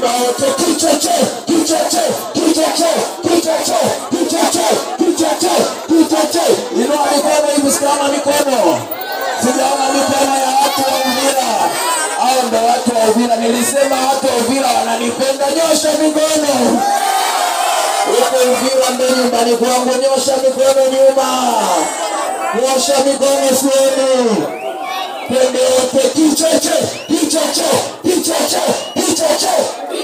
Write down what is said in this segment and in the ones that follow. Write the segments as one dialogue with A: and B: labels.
A: naomba wote kichoche kichoche kichoche kichoche kichoche kichoche kichoche inua mikono hivi sijaona mikono sijaona mikono ya watu wa uvira hao ndo watu wa uvira nilisema watu wa uvira wananipenda nyosha mikono huko uvira ndo nyumbani kwangu nyosha mikono nyuma nyosha mikono sioni twende wote kichoche kichoche kichoche kichoche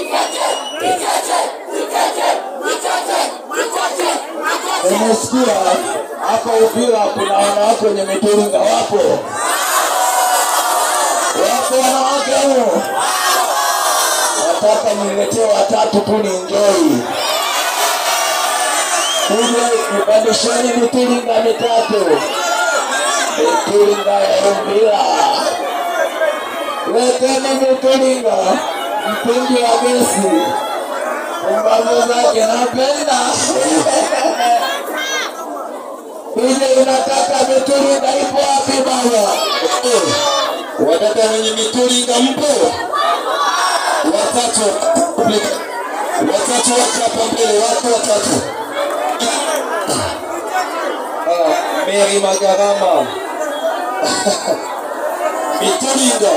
A: umesikia hapa uvira kuna wanawake wenye mituringa wapo wapo wanawake huo nataka niletee watatu tu ni njoi kuja nipandisheni mituringa mitatu mituringa ya uvira leteni mituringa mtungi wa gesi pumbavu zake napenda ile unataka mituringa ipo wapi baba watoto wenye mituringa mpo watatu watatu wako hapa mbele wako watatu Ah, Mary Magarama mituringa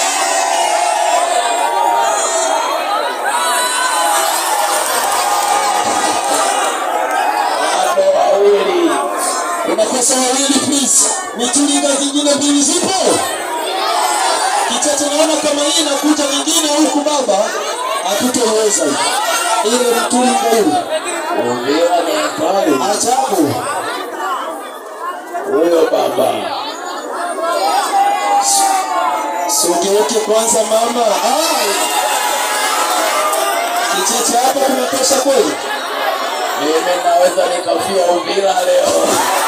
A: bado wawili unakosa wawili please mituringa zingine mbili zipo kichache naona kama hii inakuja nyingine huku baba hatutoweza ile mturinga huu ongea ni hatari ajabu huyo baba sogeuke kwanza mama Ai. kichache hapa kunatosha kweli mimi naweza nikafia uvira leo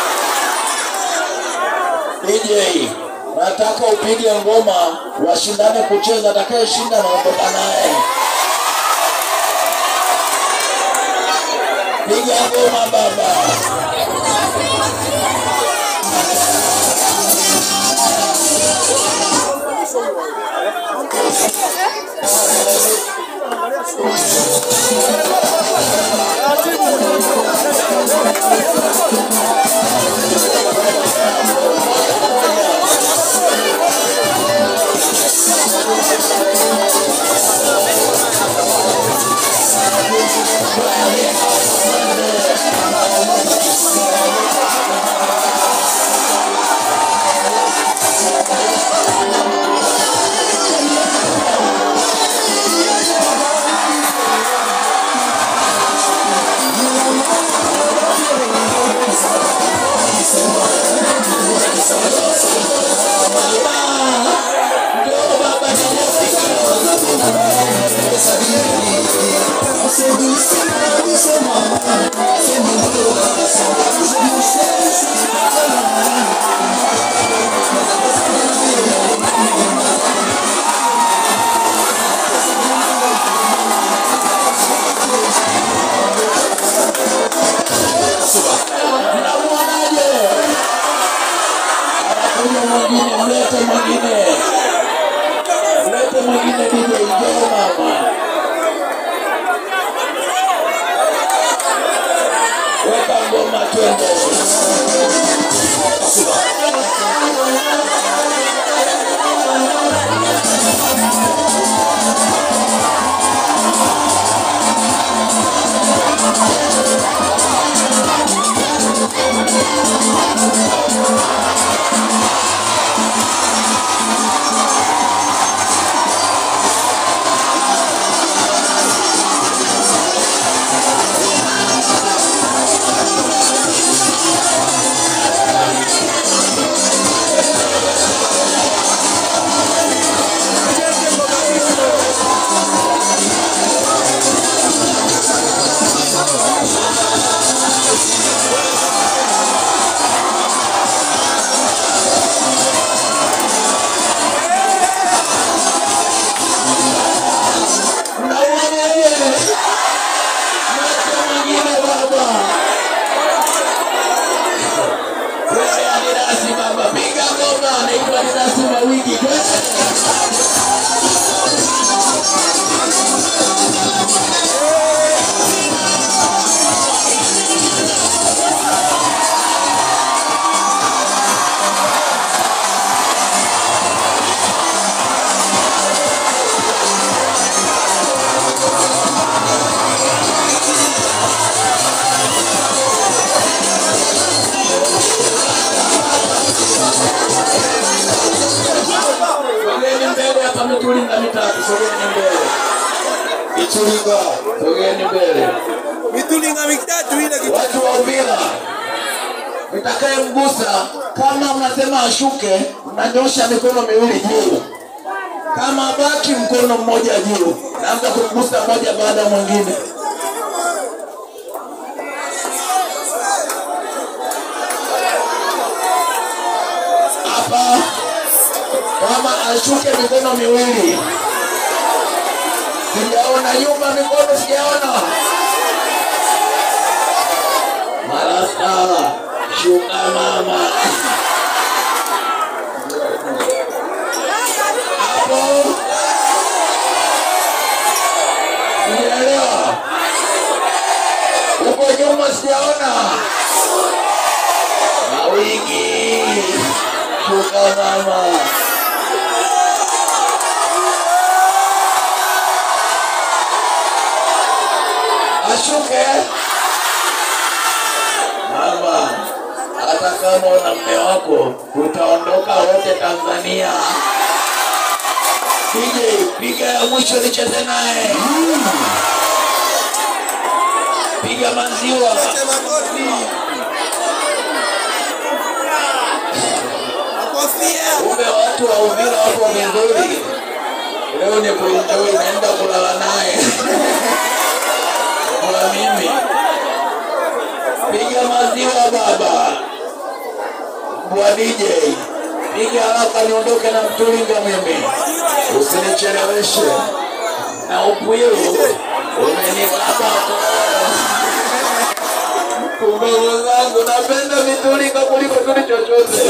A: DJ nataka upige ngoma washindane kucheza atakayeshinda naondoka naye piga ngoma baba Mnamwonaje? Anakuja mwingine, mlete mwingine, mlete mwingine DJ, njoo mama. Mitulinga. Sogeni mbele.
B: Mitulinga mitatu ile kitu.
A: Watu wa Uvira, nitakayemgusa kama mnasema ashuke, mnanyosha mikono miwili juu. Kama baki mkono mmoja juu, naanza kumgusa mmoja baada ya mwingine. Hapa kama ashuke mikono miwili. Sijaona nyuma mikono, sijaona. Marasa, shuka mama. Hapo. Sijaelewa. Huko nyuma sijaona. Mawingi. Shuka mama. Ashuke. Mama, hata kama una mme wako, tutaondoka wote Tanzania. DJ, piga ya mwisho nicheze naye. Piga maziwa.
B: Sema kofi. Kofia.
A: Kumbe watu wa Uvira wapo vizuri. Leo ni kuenjoy, naenda kulala naye kwa mimi. Piga maziwa baba, bwa DJ, piga haraka niondoke na mtulinga mimi, usinicheleweshe na upwilu umenikaba Kumbugu zangu napenda vitulinga kuliko tuli chochote.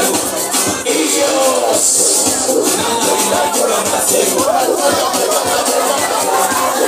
A: Iyo.